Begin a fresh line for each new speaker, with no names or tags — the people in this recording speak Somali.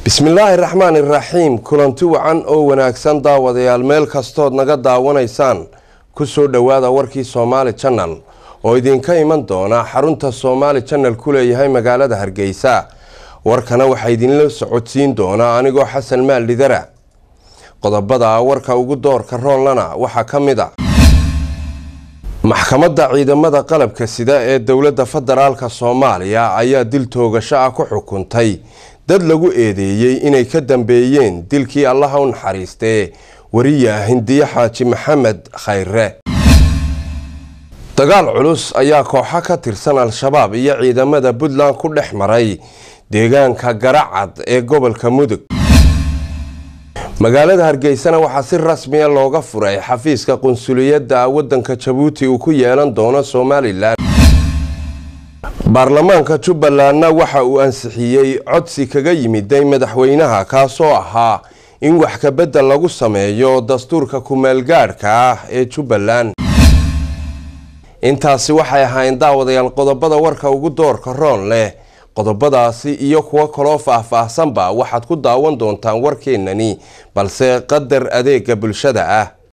bismillaahi raxmaan iraxiim kulanti wacan oo wanaagsan daawadayaal meel kastood naga daawanaysaan kusoo dhowaada warkii somaali janal oo idinka iman doona xarunta somaali janal ku leeyahay magaalada hargeysa warkana waxaa idinla socodsiin doonaa anigoo xasan maaldhidara qodobada warka ugu doorka roonlana waxaa ka mid a maxkamadda ciidamada qalabka sida ee dowladda federaalk soomaaliya ayaa dil toogasho ah ku xukuntay dad lagu eedeeyey inay ka dambeeyeen dilkii allaha u naxariistee wariya hindiye xaaji maxamed khayre dagaal culus ayaa kooxo ka tirsan al-shabaab iyo ciidamada puntland ku dhex maray deegaanka garacad ee gobolka mudug magaalada hargeysana waxaa si rasmiya looga furay xafiiska qunsuliyadda wadanka jabuuti uu ku yeelan doono somalilan baarlamaanka jubbalandna waxa uu ansixiyey codsi kaga yimiday madaxweynaha kaasoo ahaa in wax kabedel lagu sameeyo dastuurka kumeelgaadhka ah ee jubbaland intaasi waxay ahayn daawadayaal qodobada warka ugu doorka roon leh qodobadaasi iyo kuwo kaloo faah-faahsanba waxaad ku daawan doontaan warkeenani balse qadar adeega bulshada ah